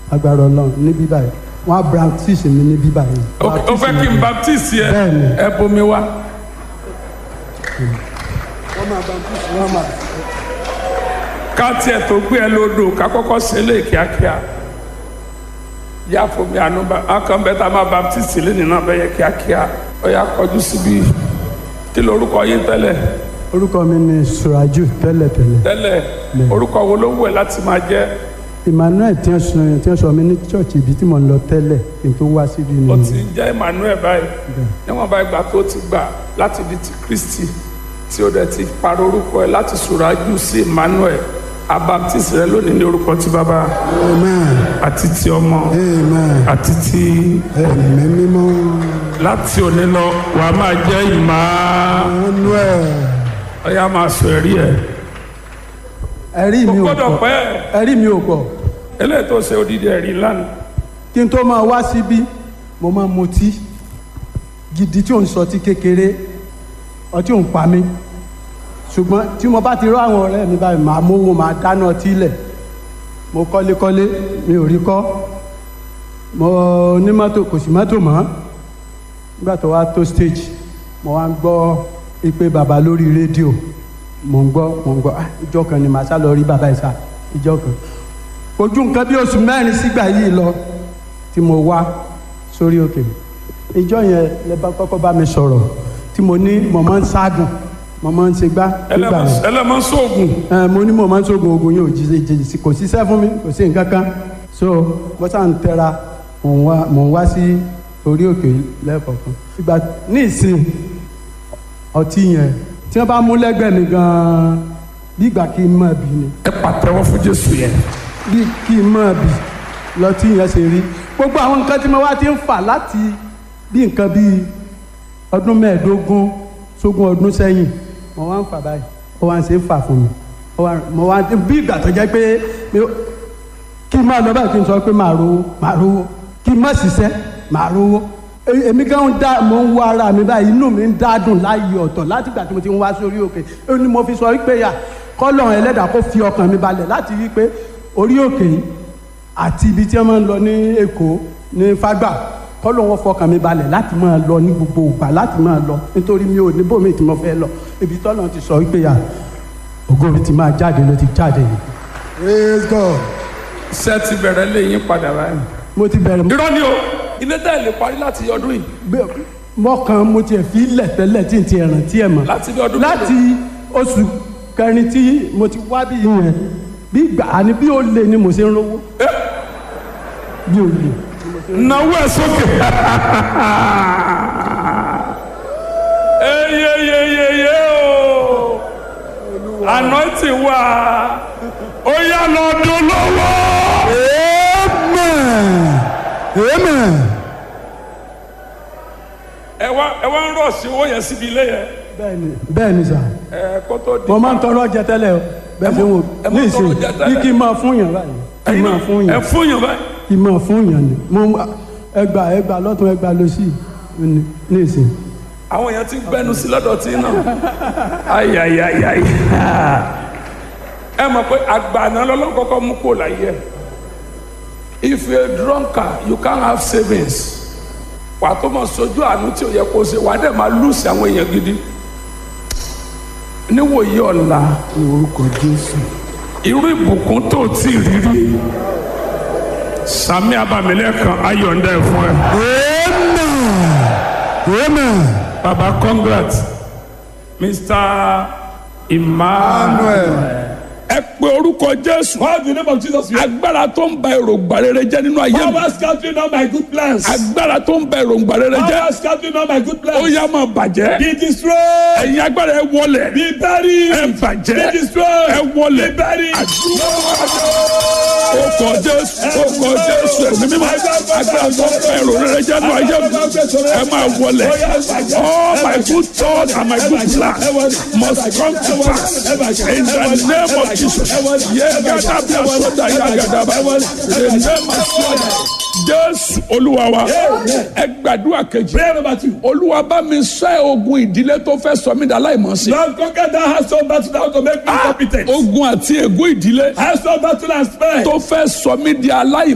agbára ọlọ́run ní bíbá yìí wọ́n á baptist mi ní bíbá yìí. ó fẹ́ kí n baptist yẹ Bẹ́ẹ̀ni. ẹ bomi wá. wọ́n máa baptist wọ́n máa. ká tiẹ̀ tó gbé ẹ lódò ká kọ́kọ́ ṣe é lé kíákíá yá fomi àánú bá akàn bẹ́ẹ̀ tá a máa baptist lẹ́nu náà bẹ́ẹ̀ yẹ kíákíá ó yá kọjú síbi kí lorúkọ yín tẹ́lẹ̀ orúkọ mi ni suraju tẹ́lẹ̀tẹ́lẹ̀ tẹ́lẹ̀ orúkọ wo ló wù ẹ́ láti máa jẹ́ emmanuel tí wọ́n sọ tí wọ́n sọ mi ní church ibi tí mo ń lọ tẹ́lẹ̀ kí n tó wá síbi ó ni ti ń jẹ́ emmanuel báyìí níwọ̀n bá ìgbà tó ti gbà láti di ti kristi tí ó dẹ̀ ti parọ́ orúkọ ẹ̀ láti sùrájú sí emmanuel abaptist rẹ lónìí ní orúkọ ti bàbá amen àti ti ọmọ amen àti ti ẹ̀mí mímọ́ láti òní lọ wà á máa jẹ́ ìmọ̀ emmanuel ọ̀yà máa sọ ẹ̀rí ẹ̀ ẹ̀rí kò mi ò gbọ́dọ̀ pọ̀ pẹ́ ẹ̀rí mi ò pọ̀ eléyìí tó ṣe odidi ẹ̀rí lánàá kí n tó máa wá síbí mo máa mutí gidi tí ò ń sọ ti kékeré ọtí ò ń pa mí ṣùgbọ́n tí mo bá ti rọ àwọn ọ̀rẹ́ mi báyìí màá mówó màá dáná ọtí lẹ̀ mo kọ́lékọ́lé mi ò rí kọ́ mo ní mọ́tò kò sí mọ́tò mọ́ nígbà tó wá tó stage mo wá ń gbọ́ ìpè bàbá lórí rédíò mo ń gbọ́ mo ń gbọ́ ah ìjọ kan ni màá sá lọ rí bàbá yìí sá ìjọ kan ojú nǹkan bí oṣù mẹ́rin sígbà yìí lọ tí mo wá sórí òkè ìjọ yẹn lẹ bá kọ́kọ́ bá mi sọ̀rọ̀ tí mo ní mo máa ń ságùn mo máa ń ṣe gbá nígbà yẹn ẹlẹ́mọ̀ sóògùn ẹ mo ní mo máa ń sógun ogun yóò jí jí jí kò síṣẹ́ fún mi kò sí nǹkan kan so mo sá ń tẹra mò ń wá mò ń wá sí orí òkè lẹ́ẹ̀kọ̀ọ̀kan ìgbà ní ìsìn ọtí yẹn tí wọ́n bá mú lẹ́gbẹ̀ẹ́ mi gan-an bí ìgbà kí n máa bì ni ẹ pàtẹ́wọ́ fún jésù yẹn bí kí n máa bì lọtí yẹn ṣe rí gbogbo àwọn nǹkan tí mo wá ti ń fà láti bí nǹkan bíi ọdún mẹ́ẹ̀ẹ́dógún sógún ọdún sẹ́yìn mo wá ń fà báyìí ó wá ń ṣe é fà fún mi ó wá mo wá bí ìgbà tó jẹ́ pé mi- kí n máa lọ báyìí kí n sọ pé màá rówó màá rówó kí n má ṣiṣẹ́ màá rówó E- èmi gan ń dá mo ń wá ara mi báyìí inú mi ń dádùn láàyè ọ̀tọ̀ láti ìgbà tí mo ti ń wá sórí òkè ó ní mo fi sọ wípé yà kọ́lọ̀ ẹlẹ́dàá kó fi ọkàn mi balẹ̀ láti rí i pé orí òkè yìí àti ibi tí wọ́n máa ń lọ ní èkó ní fágbà kọ́lọ̀ wọn fọkàn mi balẹ̀ láti máa lọ ní gbogbo ìgbà láti máa lọ nítorí mi ò ní bòmí tí mo fẹ́ lọ ibi tọ́lọ̀ ti sọ wípé yà ògo mi ti máa jáde ló ti jáde yìí. praise god. ṣé ti bẹ̀rẹ̀ lé yín padà báyìí. mo ti bẹ̀rẹ̀ irọ́ ni o ilé tẹ́ ẹ lè parí láti ọdún yìí gbé- mọ́kàn mo tiẹ̀ fi lẹ̀ tẹ́lẹ̀ tí n ti ẹ̀ràn tí ẹ̀ mọ̀. láti bí ọdún láti oṣù kẹrin tí mo ti wá bí yẹn bí gbà á ní bí ó lè ni mo ṣe ń rówó bí ó lè. náwó ẹ sókè. eyeyeyeye o anointing wà ó yá lọ dún lọ́wọ́. amen amen. ẹ wá ẹ wá ń rọ̀ sí owó yẹn síbi ilé yẹn bẹ́ẹ̀ni bẹ́ẹ̀ni sà ẹ kó tó di. mo máa ń tọrọ jẹ tẹ́lẹ̀ o bẹ́ẹ̀ ṣe wò ẹ máa ní ń tọrọ ìsìn jẹ bí tẹ́lẹ̀. kí n máa fún yàn báyìí kí n máa fún ẹ yàn fún yàn báyìí. kí n máa fún yàn ni mo ẹgbà ẹgbà lọ́tún ẹgbà lọ́sì ní ní ìsìn. àwọn èèyàn ti gbẹnu sí lọ́dọ̀ tí náà ayayayayi ẹ mọ̀ pé àgbàna lọ́lọ́run kọ́kọ́ mú kó láyé ẹ̀ if you a drunkard you can't have savings wàá tó mọ̀ sojú àánú tí ò yẹ kó ṣe wàá dẹ̀ máa lùsì àwọn èèyàn gidi níwòye ọ̀la ní orúkọ jésù. irú ìbùkún tó ti rí rí sami abamilẹ́kan ayọ̀ǹda ẹ̀ fún ẹ amen amen. baba congrats mr emmanuel ẹ pe orúkọ jésù Call the name of Jesus. agbára tó ń ba èròǹgbà rere jẹ́ nínú ayé mi Power scattering all my good plans. agbára tó ń ba èròǹgbà rere jẹ́ Power scattering all my good ó plans. yá máa bàjẹ́ Be destroyed. ẹ̀yin agbára ẹ wọlẹ̀ Be buried. ẹ bàjẹ́ Be destroyed. ẹ wọlẹ̀ Be buried. ó kọ jésù ó kọ jésù ẹ̀mí mímọ́ agbára tó ń ba èrò rere jẹ́ nínú ayé mi ẹ máa wọlẹ̀ all my good thoughts and my good plans must come to pass in the name of Jesus yẹ́gàdá bí asọ́dá yàgàdá bá in the name of Jesus jésù olúwa wa ẹ gbàdúrà kejì Prayer number two. olúwa bá mi ṣẹ́ ogun ìdílé tó fẹ́ sọ mí dà láìmọ̀ sí. Lord, conquer that household battle that want to make me incompetent. ogun àti ègún ìdílé Household battle and spare. tó fẹ́ sọ mí di aláìmọ̀.